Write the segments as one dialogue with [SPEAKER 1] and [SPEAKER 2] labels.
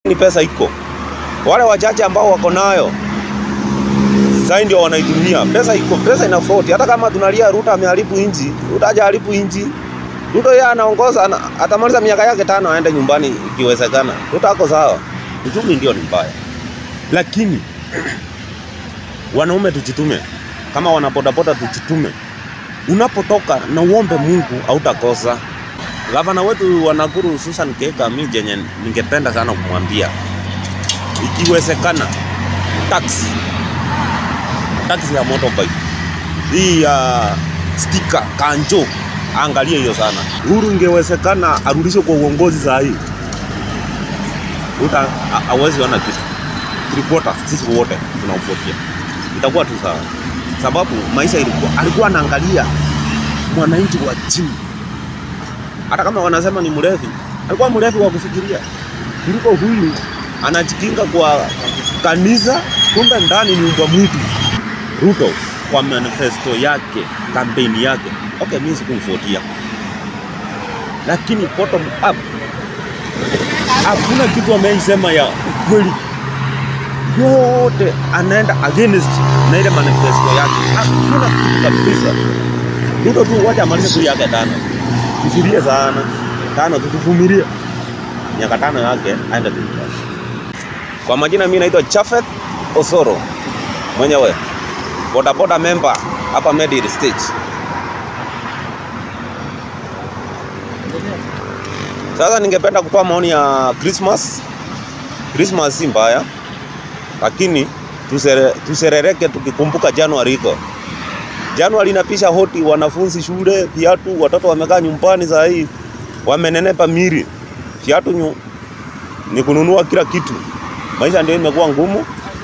[SPEAKER 1] Ni pesa iko, wale wachache ambao wako nayo sasa ndio wanaitumia. Pesa iko, pesa ina float. Hata kama tunalia Ruto ameharibu inji, Ruto hajaharibu inji. Ruto yeye anaongoza, ana- atamaliza miaka yake tano aende nyumbani ikiwezekana. Ruto ako sawa, uchumi ndio ni mbaya, lakini wanaume tujitume, kama wanabodaboda tujitume. Unapotoka na uombe Mungu hautakosa. Gavana wetu wa Nakuru Susan Keka, mi jenye ningependa sana kumwambia, ikiwezekana tax tax ya motorbike hii ya stika kanjo, angalie hiyo sana. Uhuru ingewezekana arudishwe kwa uongozi saa hii, uta hawezi ona kitu three quarter, sisi wote tunaufuatia, itakuwa tu sawa, sababu maisha ilikuwa, alikuwa anaangalia mwananchi wa chini. Hata kama wanasema ni mrefi, alikuwa mrefi wa kufikiria kuliko huyu anajikinga kwa kanisa, kumbe ndani ni mbwa mwitu. Ruto kwa manifesto yake, kampeni yake, okay, mimi sikumfuatia, lakini bottom up hakuna kitu ameisema ya ukweli, yote anaenda against na ile manifesto yake, hakuna kitu kabisa. Ruto tu wacha amalize tu yake tano, tusilie sana tano, tutuvumilie miaka tano yake aende tu. Kwa majina mimi naitwa Chafet Osoro mwenyewe bodaboda member hapa Medil stage. Sasa ningependa kutoa maoni ya Christmas. Christmas si mbaya, lakini tusere, tuserereke tukikumbuka Januari iko. Januari inapisha hoti, wanafunzi shule, viatu, watoto wamekaa nyumbani saa hii wamenenepa miri, viatu nyu, ni kununua kila kitu. Maisha ndio imekuwa ngumu.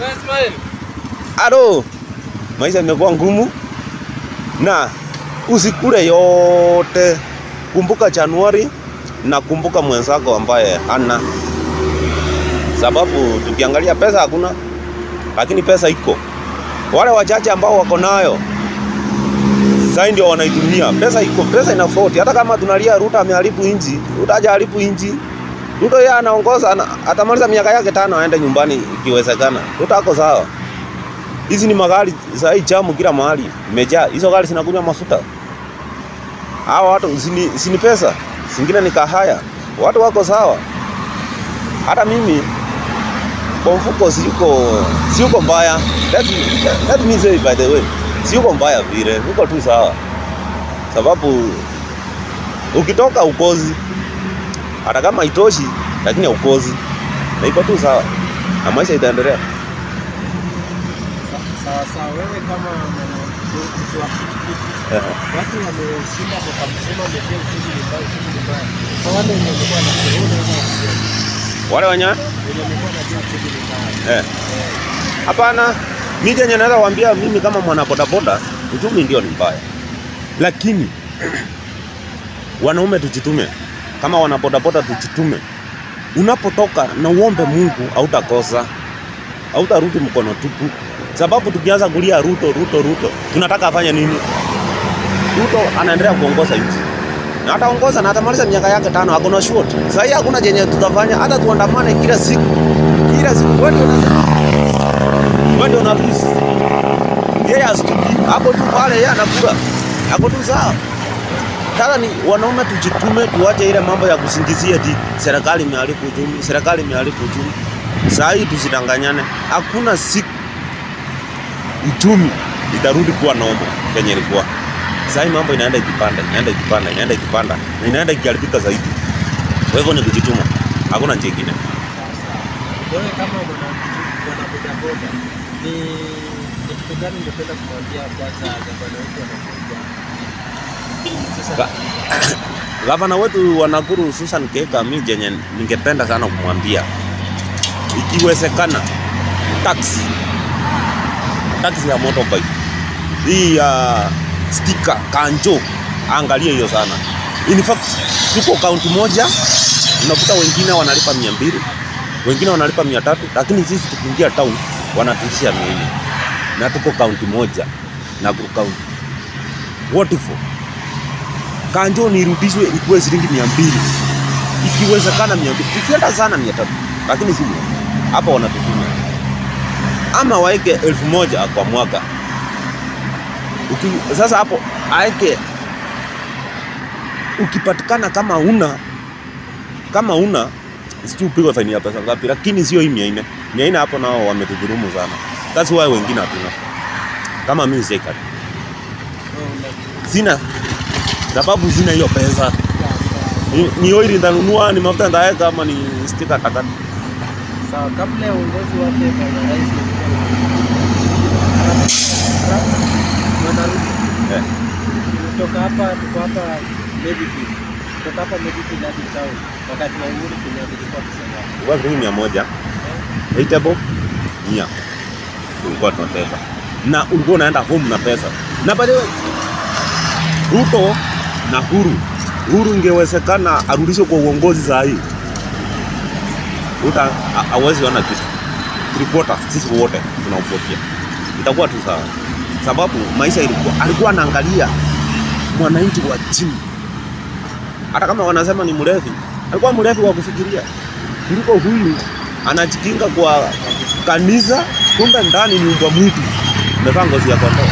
[SPEAKER 1] Ado, maisha imekuwa ngumu na usikule yote. Kumbuka Januari na kumbuka mwenzako ambaye hana, sababu tukiangalia pesa hakuna, lakini pesa iko. Wale wachache ambao wako nayo sasa ndio wanaitumia. Pesa iko, pesa ina float. Hata kama tunalia Ruto ameharibu inji, Ruto hajaharibu inji. Ruto yeye anaongoza, ana- atamaliza miaka yake tano aende nyumbani ikiwezekana. Ruto ako sawa. Hizi ni magari saa hii jamu kila mahali imejaa. Hizo gari zinakunywa mafuta. Hawa watu sini, sini pesa, zingine ni kahaya. Watu wako sawa. Hata mimi kwa mfuko siyuko siyuko mbaya. Let, let me say by the way, siyuko mbaya vile, niko tu sawa, sababu ukitoka ukozi, hata kama haitoshi, lakini haukozi na iko tu sawa, na maisha itaendelea.
[SPEAKER 2] Sawa sawa, wewe kama mtu wa pikipiki,
[SPEAKER 1] Ehe.
[SPEAKER 2] watu wameshinda mwaka mzima, wamejia uchumi ni mbaya, uchumi ni mbaya. Kwa wale wenye wamekuwa na corona ama
[SPEAKER 1] Wale wenye
[SPEAKER 2] wenye wamekuwa na uchumi ni mbaya,
[SPEAKER 1] eh, hapana, mimi yenye naweza kuambia mimi kama mwana bodaboda, uchumi ndio ni mbaya, lakini wanaume tujitume, kama wana bodaboda tujitume. Unapotoka na uombe Mungu, hautakosa, hautarudi mkono tupu, sababu tukianza kulia Ruto, Ruto, Ruto, tunataka afanye nini? Ruto anaendelea kuongoza nchi na ataongoza na atamaliza miaka yake tano, hakuna short. Sasa hii hakuna chenye tutafanya, hata tuandamane kila siku kila siku, wewe ndio unasema wewe ndio una lose. Yeye asituki hapo tu pale, yeye anakula hapo tu sawa. Sasa ni wanaume tujitume, tuache ile mambo ya kusingizia eti serikali imeharibu uchumi, serikali imeharibu uchumi. Saa hii tusidanganyane, hakuna siku uchumi itarudi kuwa nomo kenye ilikuwa. Saa hii mambo inaenda ikipanda, inaenda ikipanda, inaenda ikipanda na inaenda ikiharibika zaidi. Kwa hivyo ni kujituma, hakuna njia ingine.
[SPEAKER 2] wewe kama mwana mwana bodaboda, ni ni kitu gani ungependa kumwambia kwanza gavana wetu anakuja sasa?
[SPEAKER 1] Ga- Gavana wetu wa Nakuru Susan Keka, mi jenye ningependa sana kumwambia, ikiwezekana tax tax ya motorbike hii ya stika kanjo, angalie hiyo sana. In fact tuko kaunti moja, unakuta wengine wanalipa mia mbili wengine wanalipa mia tatu lakini sisi tukiingia town wanatishia mia nne na tuko kaunti moja Nakuru kaunti. What for? kanjo nirudishwe ikuwe shilingi mia mbili ikiwezekana mia mbili ikienda sana mia tatu lakini sivyo hapa wanatufinya ama waeke elfu moja kwa mwaka Uki, sasa hapo aeke ukipatikana kama una kama una sijui upigwe faini ya pesa ngapi, lakini sio hii mia nne. Mia nne hapo nao wametudhulumu sana. That's why wengine hatuna. Kama mimi sika sina sababu, sina hiyo pesa. Ni, ni oili nitanunua, ni mafuta nitaweka, ama ni stika takata.
[SPEAKER 2] Sawa, kabla ya uongozi wake bwana rais Bwana Ruto
[SPEAKER 1] Eh.
[SPEAKER 2] kutoka hapa tuko hapa Medifield, kutoka hapa Medifield hadi town, wakati wa Uhuru Kenyatta ilikuwa kusema
[SPEAKER 1] Ilikuwa shilingi mia moja eatable mia ulikuwa tunateka na ulikuwa unaenda home na pesa na by the way Ruto na Huru Huru ingewezekana arudishwe kwa uongozi saa hii Ruto ha- hawezi ona kitu ripota sisi wote tunamfuatia itakuwa tu sawa sababu maisha ilikuwa alikuwa anaangalia mwananchi wa chini hata kama wanasema ni mrefi alikuwa mrefi wa kufikiria kuliko huyu anajikinga kwa kanisa, kumbe ndani ni mbwa mwitu umevaa ngozi ya kondoo.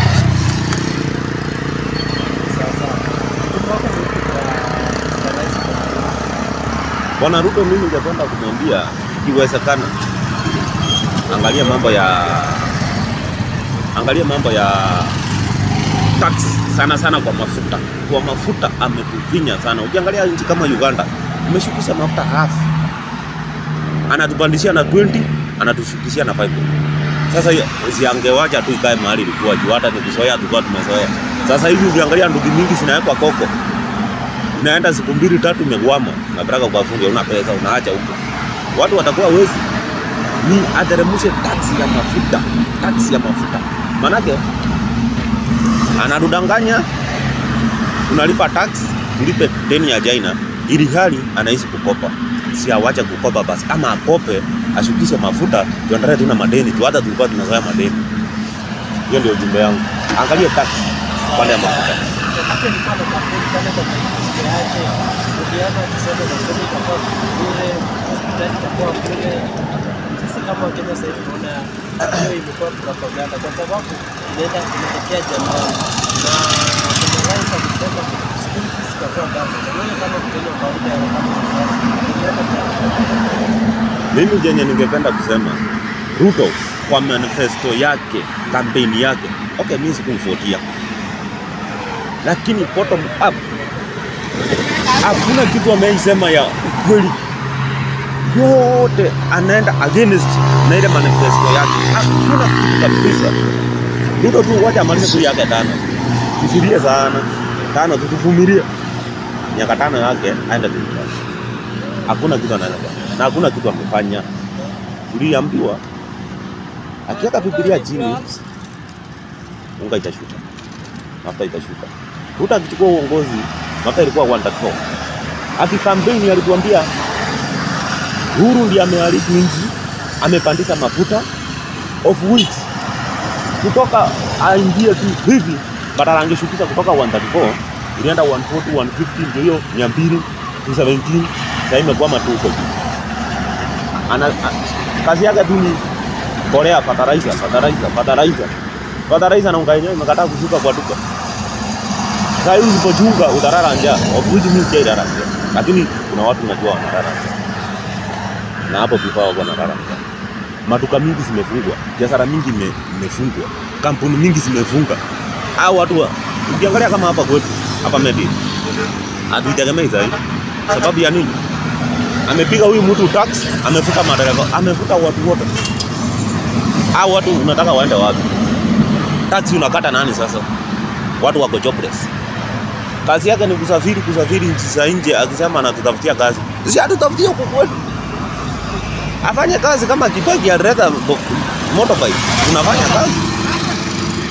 [SPEAKER 2] sawa sawa. Tuko vipi kwa kwa rais
[SPEAKER 1] Bwana Ruto, mimi ningependa kumwambia ikiwezekana, angalia mambo ya angalia mambo ya tax sana sana kwa mafuta. Kwa mafuta ametufinya sana. Ukiangalia nchi kama Uganda ameshukisha mafuta half, anatupandishia na 20 anatushukishia na 5. Sasa hiyo, siangewacha tu ikae mahali ilikuwa juu, hata nikizoea tulikuwa tumezoea. Sasa hivi ukiangalia ndugu mingi zinawekwa koko inaenda siku mbili tatu imegwama, unapeleka kwa fundi, una pesa unaacha huko, watu watakuwa wezi. Ni ateremshe taksi ya mafuta, taksi ya mafuta, manake anadudanganya, unalipa tax, ulipe deni ya China, ili hali anaishi kukopa. Si awache kukopa basi, ama akope ashukishe mafuta, tuendelee tuna madeni tu, hata tulikuwa tunazoea madeni. Hiyo ndio ujumbe yangu, angalie tax pande ya mafuta.
[SPEAKER 2] Wakati alikuwa na kampeni pale kwa manifesto yake, ukiona tuseme masomo itakuwa bure, hospitali itakuwa bure. Sisi kama Wakenya sasa hivi tunaona hiyo imekuwa propaganda, kwa sababu inaenda inaelekea Januari na kwenye rais alisema school fees itakuwa double. Na wewe kama Mkenya wa kawaida kama mzazi, unaona
[SPEAKER 1] Mimi jenye ningependa kusema Ruto kwa manifesto yake, kampeni yake, okay, mimi sikumfuatia, lakini bottom up hakuna kitu ameisema ya ukweli, yote anaenda against na ile manifesto yake, hakuna kitu kabisa. Ruto tu wacha amalize tu yake tano, tusilie sana tano, tutuvumilie miaka tano yake aende tu nyumbani. Hakuna kitu anaweza kufanya na hakuna kitu amefanya. Tuliambiwa akiweka Biblia chini, unga itashuka, mafuta itashuka. Ruto akichukua uongozi, mafuta ilikuwa 134. Akikampeni alituambia Uhuru ndiye ameharibu nchi, amepandisha mafuta of which kutoka aingie tu hivi badala angeshukisha kutoka 134 ilienda 140 150 ndio hiyo 200 217 sasa imekwama tu huko juu. Ana a- kazi yake tu ni kolea fertilizer fertilizer fertilizer fertilizer na unga yenyewe imekataa kushuka kwa duka. Sasa hivi usipochunga utarara njaa, of which mimi sijailala njaa, lakini kuna watu najua wanalala njaa, na hapo before wako wanalala njaa. Maduka mingi zimefungwa, biashara mingi ime- imefungwa, kampuni mingi zimefunga. Hao watu wa- ukiangalia kama hapa kwetu hapa Medi hatuitegemei zaidi. Sababu ya nini? Amepiga huyu mtu tax, amefuta madereva, amefuta watu wote. Hao watu unataka waende wapi? Tax unakata nani sasa? Watu wako jobless. Kazi yake ni kusafiri kusafiri nchi za nje, akisema anatutafutia kazi. Si atutafutie huku kwetu. Afanye kazi kama Kibaki alileta bo- motorbike, tunafanya kazi